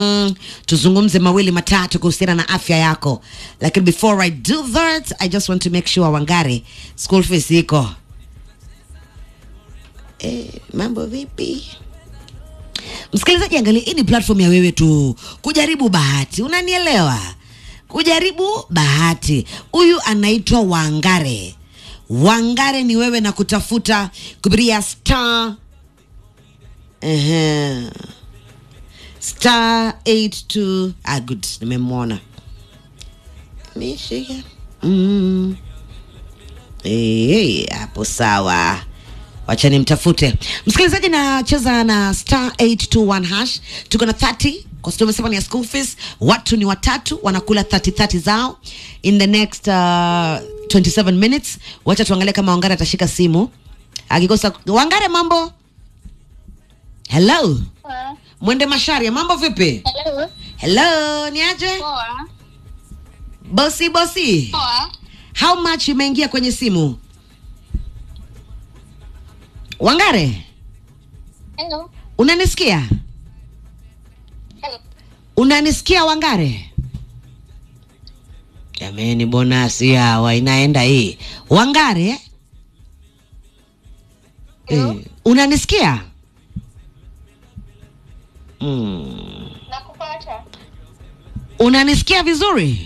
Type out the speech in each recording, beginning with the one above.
Mm, tuzungumze mawili matatu kuhusiana na afya yako, lakini before I do that I just want to make sure Wangari school fees iko. Eh, mambo vipi? Msikilizaji, angalia, hii ni platform ya wewe tu kujaribu bahati, unanielewa? Kujaribu bahati. Huyu anaitwa Wangare. Wangare ni wewe na kutafuta kupitia star Ehe. star 82 ah, good, nimemwona nishika mm. Eh, hapo sawa wacha nimtafute msikilizaji nacheza na star 821 hash tuko na 30 kwa sababu tumesema ni ya school fees watu ni watatu wanakula 30 30 zao in the next uh, 27 minutes wacha tuangalie kama wangare atashika simu akikosa wangare mambo hello Poa. mwende masharia mambo vipi Hello. hello ni aje Poa. bosi bosi Poa. how much imeingia kwenye simu wangare Hello. unanisikia Hello. unanisikia wangare jameni bonasi hawa inaenda hii wangare Hello. eh, unanisikia mm. Nakupata. unanisikia vizuri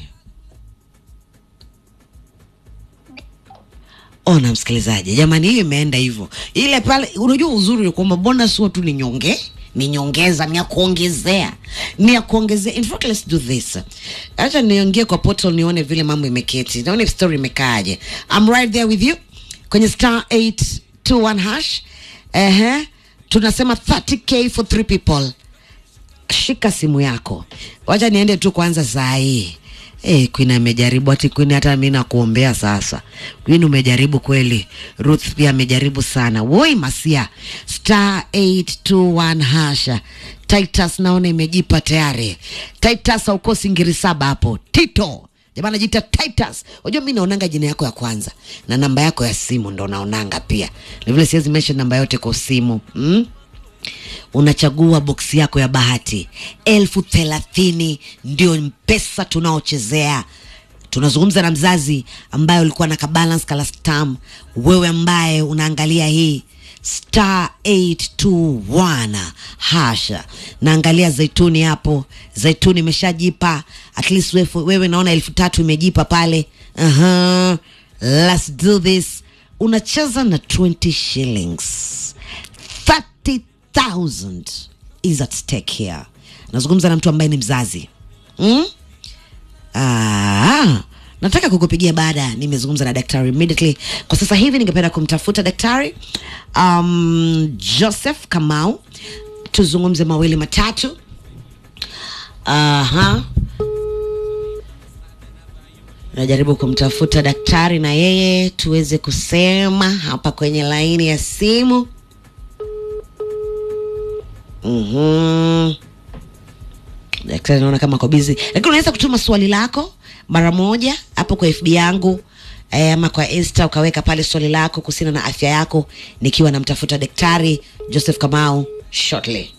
ona msikilizaji jamani hiyo imeenda hivyo ile pale unajua uzuri ni kwamba bonus huwa tu ni nyonge ni nyongeza ni ya kuongezea ni ya kuongezea in fact let's do this acha niingie kwa portal nione vile mambo imeketi naone story imekaaje i'm right there with you kwenye star 821 hash ehe tunasema 30k for three people shika simu yako wacha niende tu kwanza saa hii Hey, Queen amejaribu ati Queen, hata mi nakuombea sasa. Queen umejaribu kweli. Ruth pia amejaribu sana. Woi Masia, star 821 hasha. Titus naona imejipa tayari. Titus haukosi ngiri saba hapo. Tito jamaa anajiita Titus. Unajua mi naonanga jina yako ya kwanza na namba yako ya simu ndo naonanga pia. Ni vile siwezi mention namba yote kwa simu mm? unachagua boksi yako ya bahati elfu thelathini ndio pesa tunaochezea tunazungumza na mzazi ambaye ulikuwa na kabalance kalastam wewe ambaye unaangalia hii star 821 hasha naangalia zaituni hapo zaituni imeshajipa at least wewe, wewe naona elfu tatu imejipa pale uh-huh. let's do this unacheza na 20 shillings 30,000 is at stake here. Nazungumza na mtu ambaye ni mzazi mm? Ah, nataka kukupigia baada nimezungumza na daktari immediately. Kwa sasa hivi ningependa kumtafuta daktari um, Joseph Kamau tuzungumze mawili matatu. Aha. Najaribu kumtafuta daktari na yeye tuweze kusema hapa kwenye laini ya simu. Mhm. Daktari naona kama ako busy, lakini unaweza kutuma swali lako mara moja hapo kwa FB yangu eh, ama kwa Insta ukaweka pale swali lako kuhusiana na afya yako, nikiwa namtafuta daktari Joseph Kamau shortly.